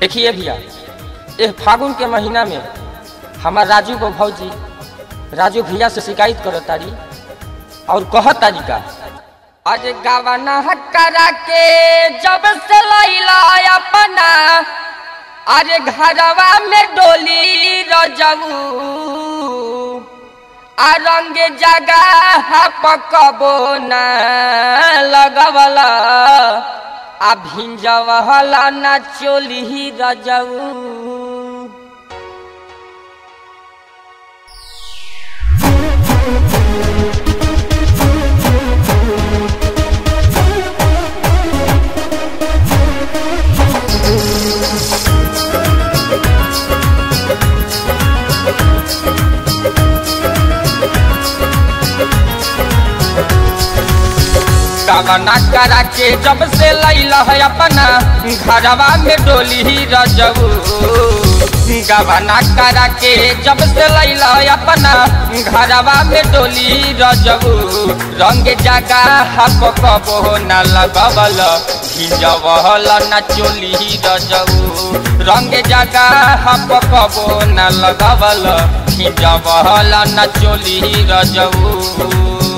देखिए भैया इस फागुन के महीना में हमार राजू को भौजी राजू भैया से शिकायत करो तारी और कह तारी का आज गावना करा के जब से लैला अपना अरे घरवा में डोली रजबू आ रंग जगह पकबो न लगवला आ भिंजवला न चोली रजऊ गावना करा के जब से लैल है अपना घरवा में डोली रजऊ गवना करा के जब से लैल है अपना घरवा में डोली रजऊ रंग जगह पकबो न लगवल भिजवल न चोली रजऊ रंग जगह पकबो न लगवल भिजवल न चोली रजऊ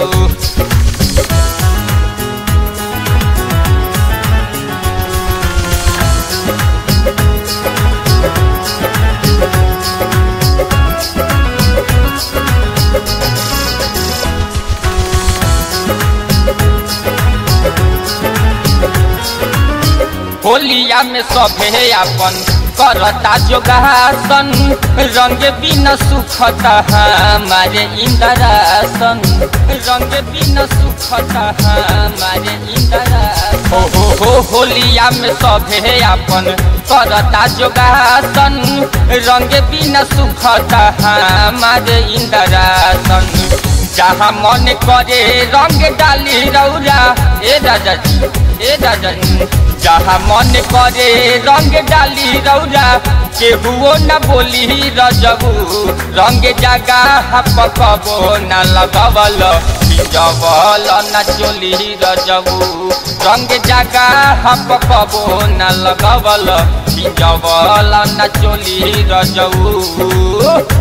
होलिया में सभे अपन करता जोगासन रंग बिन सुखता हमारे इंदरासन रंग बिन सुखता हमारे इंदरासन हो हो हो होलिया में सभे अपन करता जोगासन रंग बिन सुखता हमारे इंदरासन जहाँ मन करे रंग डाली रौरा ए राजा जी ए राजा जी जहाँ मन करे रंग डाली रौरा केहुओ न बोली रजबू रंग जगह पकबो न लगवल जबल न चोली रजबू रंग जगह पकबो न लगवल जबल न चोली रजबू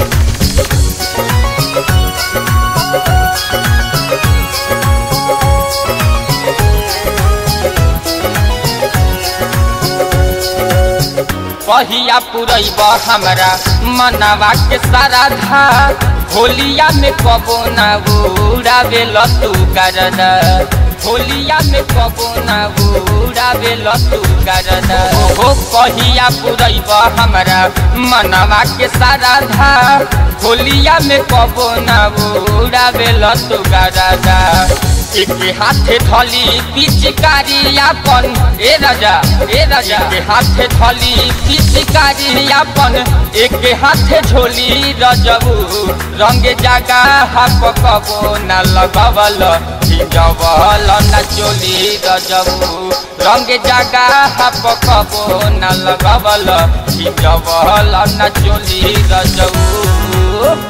पहिया पुरैब हमरा मनवा के सारा धा होलिया में कबो ना उड़ावे लतू करदा होलिया में कबो ना उड़ावे लतू करदा हो पहिया पुरैब हमरा मनवा के सारा धा होलिया में कबो ना उड़ावे लतू करदा एक हाथे थली पिचकारी अपन ए राजा ए राजा के हाथे थली पिचकारी अपन एक हाथे झोली रजबू रंग जगह पकबो न लगवल भिजवल न चोली रजबू रंग जगह पकबो न लगवल भिजवल न चोली रजबू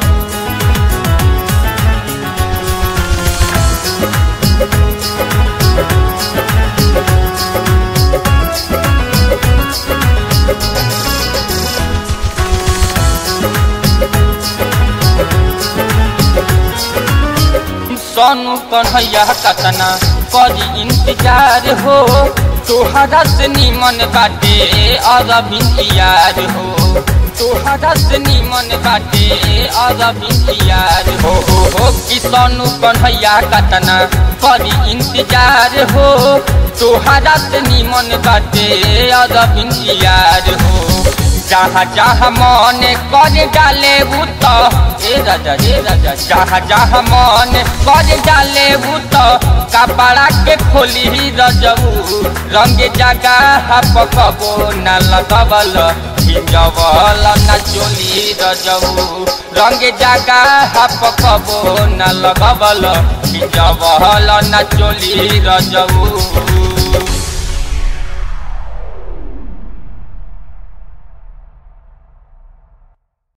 सोनू कन्हैया कतना करी इंतजार हो तोहरा से निमन बाटे अरबिंद यार हो तोहरा से निमन बाटे अरबिंद यार हो हो हो कि सोनू कन्हैया कतना करी इंतजार हो तोहरा से निमन बाटे अरबिंद यार हो जहाँ जहाँ मन कर डाले भूत ए राजा रे राजा जहाँ जहाँ मन कर डाले भूत कपड़ा के खोली रजबू रंग जगह पकबो न लगवल भिजवल न चोली रजबू रंग जगह पकबो न लगवल भिजवल न चोली रजबू